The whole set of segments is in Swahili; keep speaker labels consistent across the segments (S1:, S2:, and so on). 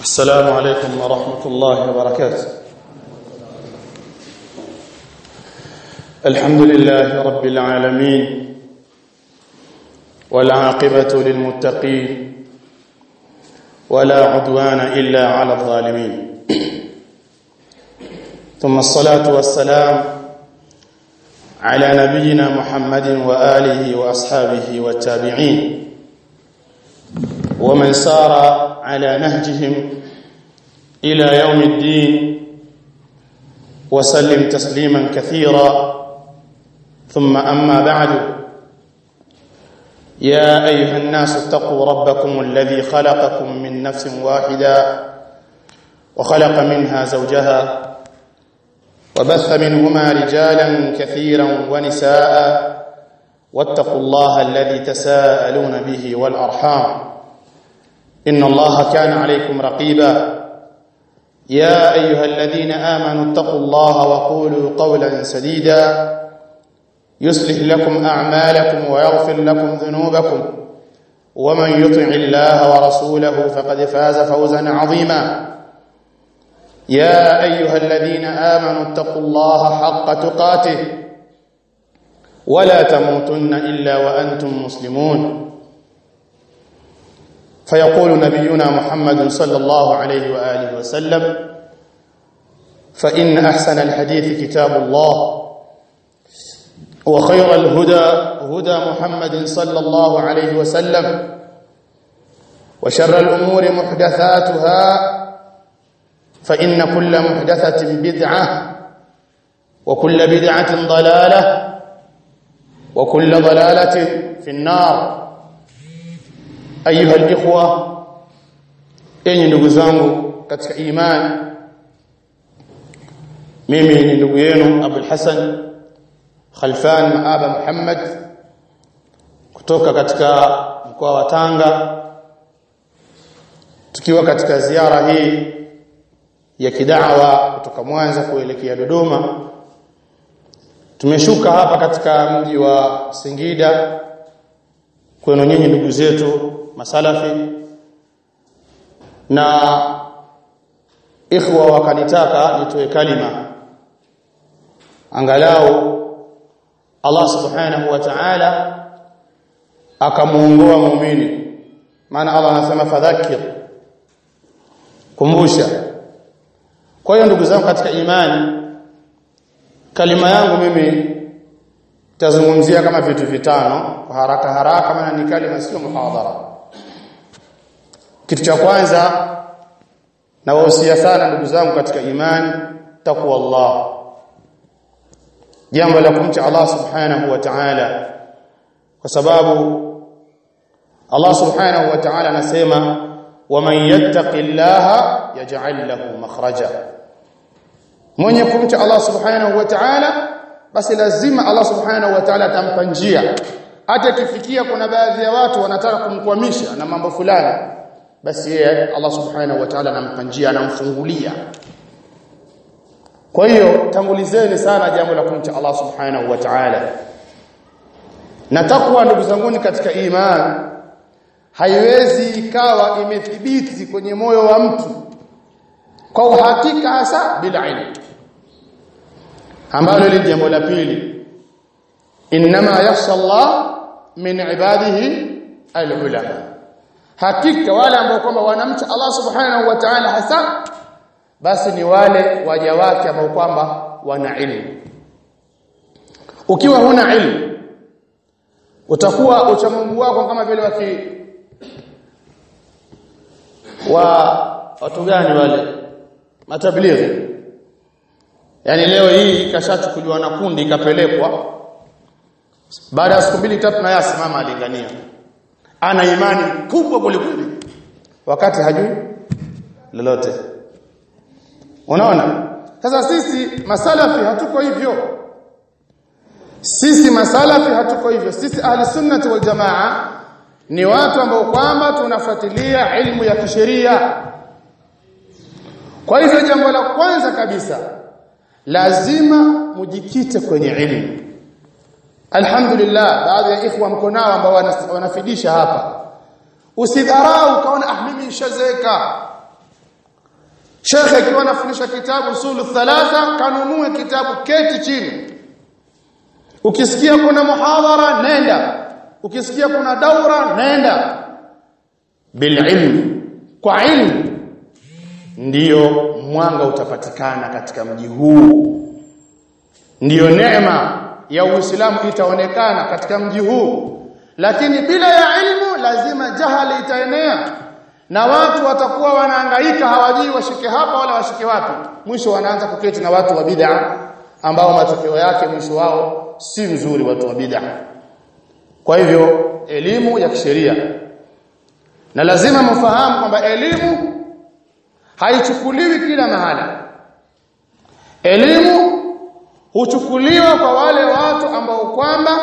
S1: السلام عليكم ورحمة الله وبركاته الحمد لله رب العالمين والعاقبة للمتقين ولا عدوان إلا على الظالمين ثم الصلاة والسلام على نبينا محمد وآله وأصحابه والتابعين ومن سار على نهجهم إلى يوم الدين وسلم تسليما كثيرا ثم أما بعد يا أيها الناس اتقوا ربكم الذي خلقكم من نفس واحدة وخلق منها زوجها وبث منهما رجالا كثيرا ونساء واتقوا الله الذي تساءلون به والأرحام إن الله كان عليكم رقيبا يا أيها الذين آمنوا اتقوا الله وقولوا قولا سديدا يصلح لكم أعمالكم ويغفر لكم ذنوبكم ومن يطع الله ورسوله فقد فاز فوزا عظيما يا أيها الذين آمنوا اتقوا الله حق تقاته ولا تموتن إلا وأنتم مسلمون فيقول نبينا محمد صلى الله عليه وآله وسلم فإن أحسن الحديث كتاب الله وخير الهدى هدى محمد صلى الله عليه وسلم وشر الأمور محدثاتها فإن كل محدثة بدعة وكل بدعة ضلالة وكل ضلالة في النار ayuha alikhwa enyi ndugu zangu katika imani mimi ni ndugu yenu Abul Hasan Khalfan Maaba Muhammad kutoka katika mkoa wa Tanga tukiwa katika ziara hii ya kidawa kutoka Mwanza kuelekea Dodoma tumeshuka hapa katika mji wa Singida kwenu nyinyi ndugu zetu masalafi na ikhwa wakanitaka nitoe kalima angalau Allah subhanahu wa ta'ala akamuongoa muumini maana Allah anasema fadhakir kumbusha kwa hiyo ndugu zangu katika imani kalima yangu mimi tazungumzia kama vitu vitano kwa haraka haraka maana ni kalima sio muhadhara kitu cha kwanza na wahusia sana ndugu zangu katika imani takwa Allah jambo la kumcha Allah subhanahu wa ta'ala kwa sababu Allah subhanahu wa ta'ala anasema waman yattaqillaha yaj'al lahu makhraja mwenye kumcha Allah subhanahu wa ta'ala basi lazima Allah subhanahu wa ta'ala atampa njia hata kifikia kuna baadhi ya watu wanataka kumkwamisha na mambo fulani basi yeye Allah subhanahu wa ta'ala anampa njia anamfungulia kwa hiyo tangulizeni sana jambo la kumcha Allah subhanahu wa ta'ala na takwa ndugu zanguni katika imani haiwezi ikawa imethibiti kwenye moyo wa mtu kwa uhakika hasa bila ilmu ambalo ni jambo la pili inma yakhsha Allah min ibadihi alulama hakika wale ambao kwamba wanamcha Allah subhanahu wa ta'ala hasa basi ni wale waja wake ambao kwamba wana ilmu ukiwa huna ilmu utakuwa uchamungu wako kama vile waki wa watu gani wale matablighi yani leo hii kashachukuliwa na kundi ikapelekwa baada ya siku mbili tatu na yasimama alingania ana imani kubwa kulikweli wakati hajui lolote unaona sasa sisi masalafi hatuko hivyo sisi masalafi hatuko hivyo sisi ahli sunnati wal jamaa ni watu ambao kwamba tunafuatilia ilmu ya kisheria kwa hivyo jambo la kwanza kabisa lazima mujikite kwenye ilmu alhamdulillah baadhi ya ikhwa mko nao ambao wanafidisha hapa usidharau ukaona ah mimi nishazeka Sheikh akiwa anafundisha kitabu usulu thalatha kanunue kitabu keti chini ukisikia kuna muhadhara nenda ukisikia kuna daura nenda bililm kwa ilmu ndiyo mwanga utapatikana katika mji huu ndiyo neema ya Uislamu itaonekana katika mji huu lakini bila ya ilmu lazima jahali itaenea na watu watakuwa wanahangaika hawajui washike hapa wala washike wapi mwisho wanaanza kuketi na watu wa bid'a ambao matokeo yake mwisho wao si mzuri watu wa bid'a kwa hivyo elimu ya kisheria na lazima mfahamu kwamba elimu haichukuliwi kila mahala elimu huchukuliwa kwa wale watu ambao kwamba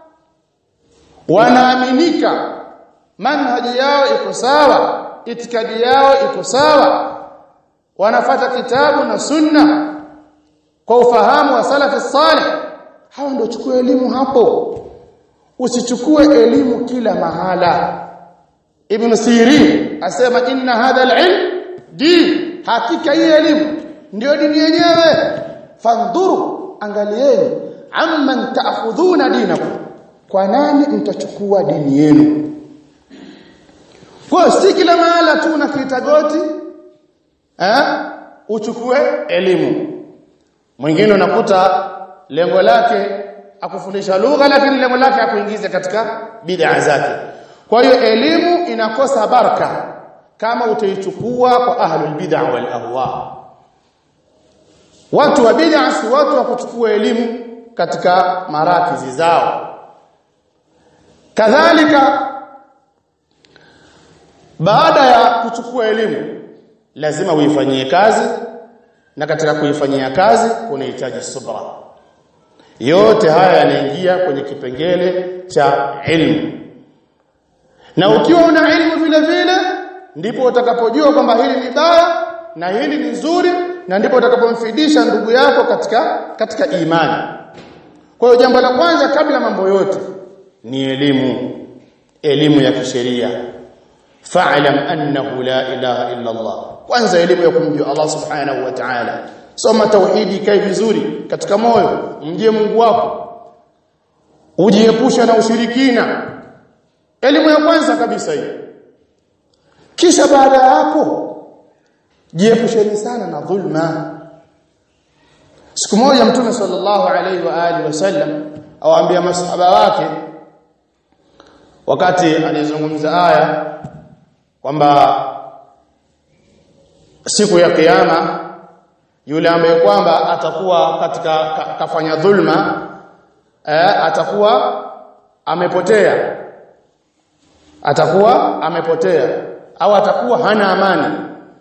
S1: wanaaminika manhaji yao iko sawa itikadi yao iko sawa wanafata kitabu na sunna kwa ufahamu wa salafi salih hao ndio chukua elimu hapo usichukue elimu kila mahala ibn sirin asema inna hadha alilm din hakika hii elimu ndio dini yenyewe fandhuru angalieni amman ta'khudhuna dinakum kwa nani mtachukua dini yenu kwa si kila mahala tu unakiita goti eh uchukue elimu mwingine unakuta lengo lake akufundisha lugha lakini lengo lake akuingize katika bid'a zake kwa hiyo elimu inakosa baraka kama utaichukua kwa ahlul bid'a wal ahwa watu wa bid'a si watu wa kuchukua elimu katika marakizi zao kadhalika baada ya kuchukua elimu lazima uifanyie kazi na katika kuifanyia kazi kunahitaji subra yote haya yanaingia kwenye kipengele cha ilmu na ukiwa una ilmu vile vile ndipo utakapojua kwamba hili ni baya na hili ni nzuri na ndipo utakapomfidisha ndugu yako katika katika imani kwa hiyo jambo la kwanza kabla mambo yote ni elimu elimu ya kisheria fa'lam annahu la ilaha illa Allah kwanza elimu ya kumjua Allah subhanahu wa ta'ala soma tauhidi kai vizuri katika moyo mjie Mungu wako ujiepusha na ushirikina elimu ya kwanza kabisa hii kisha baada ya hapo jiepusheni sana na dhulma siku moja mtume sallallahu alaihi wa alihi wasallam awaambia masahaba wake wakati alizungumza aya kwamba siku ya kiyama yule ambaye kwamba atakuwa katika ka, kafanya dhulma eh, atakuwa amepotea atakuwa amepotea au atakuwa hana amani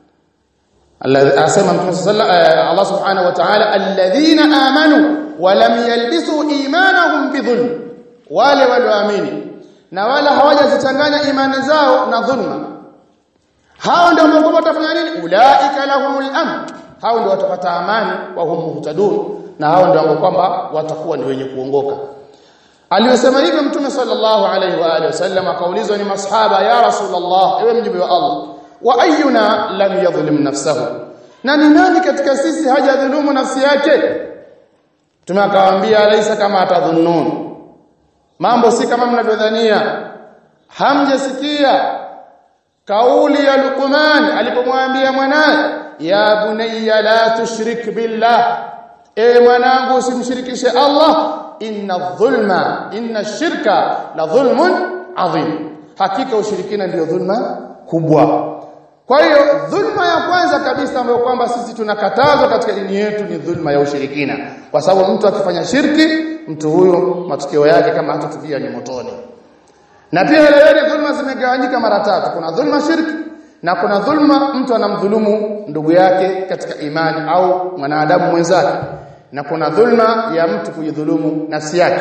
S1: asema mtume Allah subhanahu wa ta'ala alladhina amanu wa lam yalbisu imanahum bidhulm wale walioamini na wala hawajazichanganya imani zao na dhulma hao ndio Mungu watafanya nini ulaika lahumul amn hao ndio watapata amani wa hum muhtadun na hao ndio kwamba watakuwa ni wenye kuongoka aliyosema hivyo mtume sallallahu alaihi wa alihi wasallam akaulizwa ni masahaba ya rasulullah ewe mjibu wa Allah wa ayyuna lam yadhlim nafsahu na ni nani katika sisi hajadhulumu nafsi yake mtume akawaambia laisa kama atadhunnun mambo si kama mnavyodhania hamjasikia kauli ya Luqman alipomwambia mwanae ya bunayya la tushrik billah e mwanangu usimshirikishe Allah inna dhulma inna shirka la dhulmun adhim hakika ushirikina ndio dhulma kubwa kwa hiyo dhulma ya kwanza kabisa ambayo kwamba sisi tunakatazwa katika dini yetu ni dhulma ya ushirikina kwa sababu mtu akifanya shirki mtu huyo matukio yake kama hatatubia ni motoni na pia ile dhulma zimegawanyika mara tatu kuna dhulma shirki na kuna dhulma mtu anamdhulumu ndugu yake katika imani au mwanadamu mwenzake na kuna dhulma ya mtu kujidhulumu nafsi yake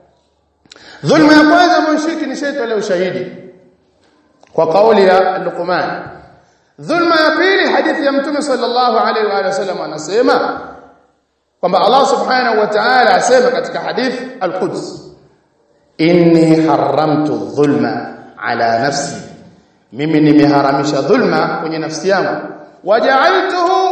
S1: dhulma ya kwanza mshiriki ni shaitani ushahidi kwa kauli ya Luqman dhulma ya pili hadithi ya mtume sallallahu alaihi wa sallam anasema kwamba Allah subhanahu wa ta'ala asema katika hadith al-Quds inni haramtu dhulma ala nafsi mimi nimeharamisha dhulma kwenye nafsi yangu waja'altuhu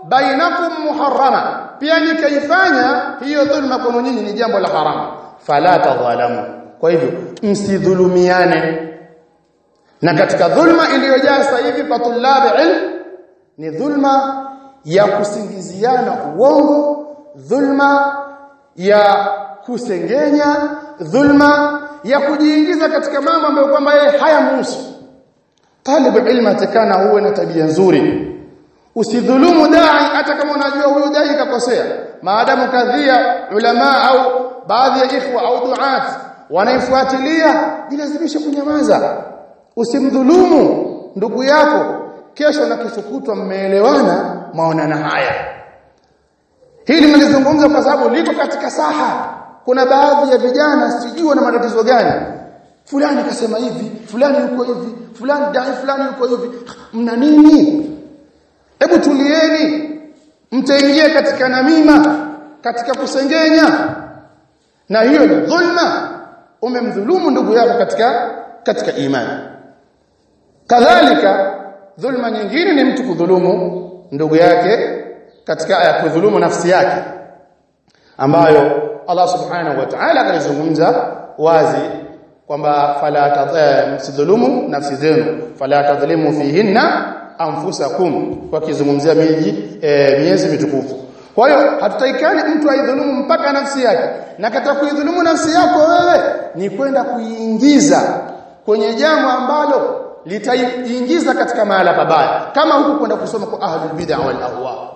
S1: bainakum muharrama pia nikaifanya hiyo dhulma kwenu nyinyi ni jambo la haramu fala tadhalamu kwa hivyo msidhulumiane na katika dhulma iliyojaa sasa hivi kwa tulabi ilm ni dhulma ya kusingiziana uongo dhulma ya kusengenya dhulma ya kujiingiza katika mambo ambayo kwamba yeye hayamhusu talibu ilmu atakana uwe na tabia nzuri usidhulumu dai hata kama unajua huyu dai kakosea maadamu kadhia ulama au baadhi ya ikhwa au duat wanaifuatilia jilazimishe kunyamaza usimdhulumu ndugu yako kesho na kesho kutwa mmeelewana maonana haya hili nalizungumza kwa sababu liko katika saha kuna baadhi ya vijana sijui wana matatizo gani fulani kasema hivi fulani yuko hivi fulani dai fulani yuko hivi mna nini hebu tulieni mtaingia katika namima katika kusengenya na hiyo ni dhulma umemdhulumu ndugu yako katika katika imani kadhalika dhulma nyingine ni mtu kudhulumu ndugu yake katika aya kudhulumu nafsi yake ambayo Allah subhanahu wa ta'ala alizungumza wazi kwamba fala msidhulumu nafsi zenu fala tadhlimu fihinna anfusakum wakizungumzia miji e, miezi mitukufu kwa hiyo hatutaikani mtu aidhulumu mpaka nafsi yake na katika kuidhulumu nafsi yako wewe ni kwenda kuiingiza kwenye jambo ambalo litaiingiza katika mahala pabaya kama huku kwenda kusoma kwa ahlul bid'a wal ahwa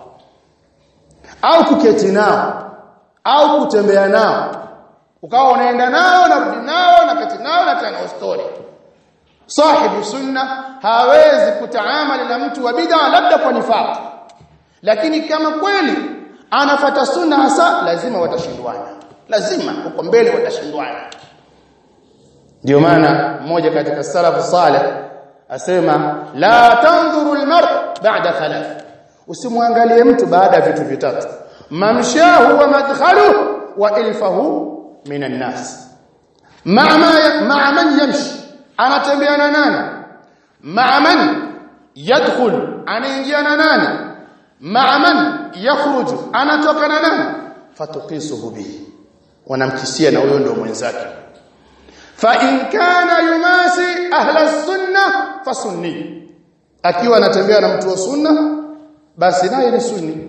S1: au kuketi nao au kutembea nao ukawa unaenda nao na rudi nao na kati nao na tena story sahibu sunna hawezi kutaamali na mtu wa bid'a labda kwa nifaq lakini kama kweli anafata sunna hasa lazima watashindwana lazima uko mbele watashindwana ndio maana mmoja katika salafu salih asema la tanzuru almar ba'da thalath usimwangalie mtu baada ya vitu vitatu mamshahu wa madkhaluhu wa ilfahu minan nas ma'a ma'a man yamshi anatembea na nani ma'a man yadkhul anaingia na nani ma'a man yakhruju anatoka na nani fatukisuhu bihi wanamkisia na huyo ndio mwenzake fa in kana yumasi ahla sunna fasunni akiwa anatembea na mtu wa sunna basi naye ni sunni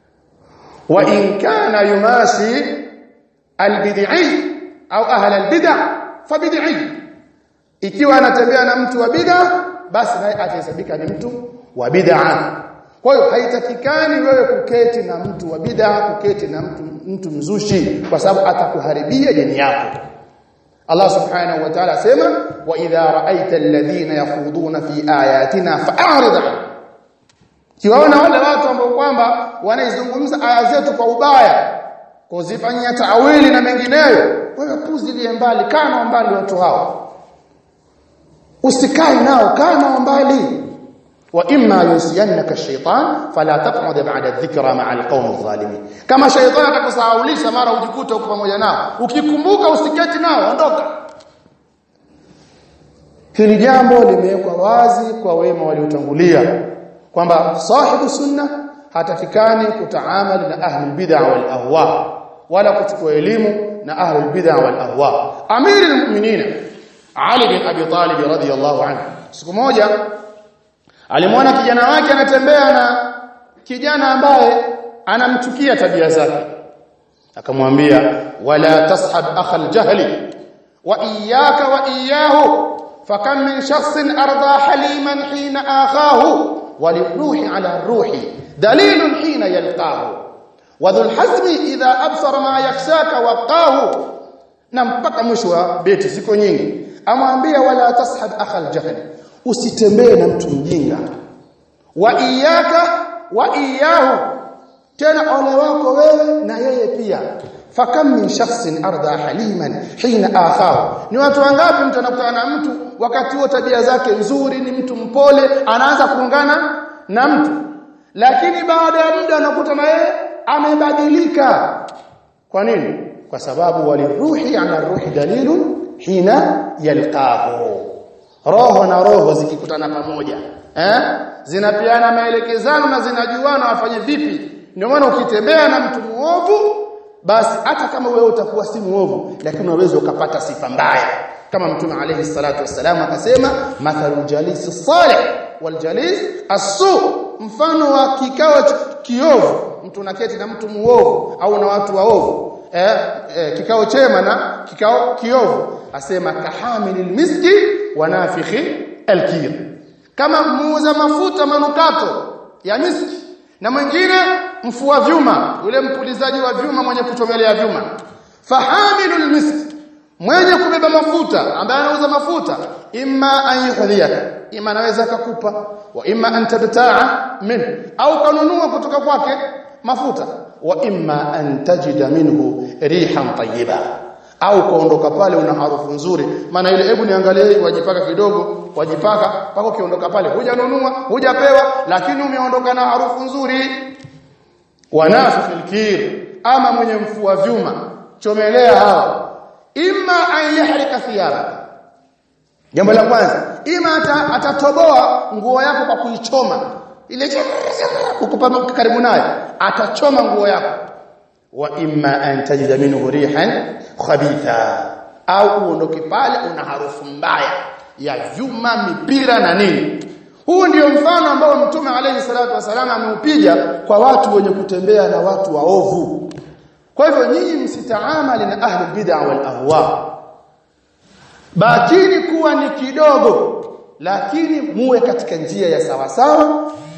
S1: wa in kana yumasi albid'i au ahla albid'a fabid'i ikiwa anatembea na mtu wa bid'a basi naye atahesabika ni mtu wa bid'a kwa hiyo haitakikani wewe kuketi na mtu wa bid'a kuketi na mtu mtu mzushi kwa sababu atakuharibia dini yako Allah subhanahu wa ta'ala sema wa idha ra'aita alladhina yakhuduna fi ayatina fa'rid anhum kiwaona wale watu ambao kwamba wanaizungumza aya zetu kwa ubaya kuzifanyia taawili na mengineyo wewe puzilie mbali kana mbali watu hao usikae nao kana mbali wa imma yusiyannaka shaytan fala taq'ud ba'da dhikra ma'a alqawm adh-dhalimin kama shaytan atakusahaulisha mara ujikuta uko pamoja nao ukikumbuka usiketi nao ondoka hili jambo limewekwa wazi kwa wema waliotangulia kwamba sahibu sunna hatakikani kutaamali na ahli bid'a wal ahwa wala kuchukua elimu na ahli bid'a wal ahwa amiri almu'minin Ali bin Abi Talib radhiyallahu anhu siku moja alimwona kijana wake anatembea na kijana ambaye anamchukia tabia zake akamwambia wala tashab akha aljahli wa iyyaka wa iyyahu fakam min shakhsin arda haliman hina akhahu وللروح على الروح دليل حين يلقاه وذو الحزم إذا أبصر ما يخشاك وقاه na mpaka mwisho wa beti ziko nyingi amwambia wala tashab akhal jahl usitembee na mtu mjinga wa iyaka wa iyahu tena ole wako wewe na yeye pia fakam min shakhsin arda haliman hina akhahu ni watu wangapi mtu anakutana na mtu wakati huo tabia zake nzuri ni mtu mpole anaanza kuungana na mtu lakini baada ya muda anakuta na yeye amebadilika kwa nini kwa sababu waliruhi ala ruhi dalilun hina yalqahu roho na roho zikikutana pamoja eh zinapeana maelekezano na zinajuana wafanye vipi ndio maana ukitembea na mtu muovu basi hata kama wewe utakuwa si muovu lakini unaweza ukapata sifa mbaya kama mtume alayhi salatu wasalam akasema mathalu jalisi salih wal jalis asu mfano wa kikao kiovu mtu naketi na mtu muovu au na watu waovu eh, eh, kikao chema na kikao kiovu asema kahamilil miski wa nafikhi alkir kama muuza mafuta manukato ya miski na mwingine mfua vyuma yule mpulizaji wa vyuma mwenye kuchomelea vyuma fahamilul miski mwenye kubeba mafuta ambaye anauza mafuta imma an yuhdhiyaka imma anaweza kukupa wa imma an tabta'a min au kanunua kutoka kwake mafuta wa imma an tajida minhu rihan tayyiba au kaondoka pale una harufu nzuri maana ile hebu niangalie wajipaka kidogo wajipaka paka ukiondoka pale hujanunua hujapewa lakini umeondoka na harufu nzuri wanafikil kir ama mwenye mfua vyuma chomelea hawa imma an yahrika thiyabaka jambo la kwanza ima atatoboa nguo yako kwa kuichoma ile ukupa karibu nayo atachoma nguo yako wa imma an tajida minhu rihan khabitha au uondoke pale una harufu mbaya ya vyuma mipira na nini huu ndio mfano ambao mtume alayhi salatu wasallam ameupiga kwa watu wenye kutembea na watu waovu kwa hivyo nyinyi msitaamali na ahli bid'a wal ahwa bakini kuwa ni kidogo lakini muwe katika njia ya sawa sawa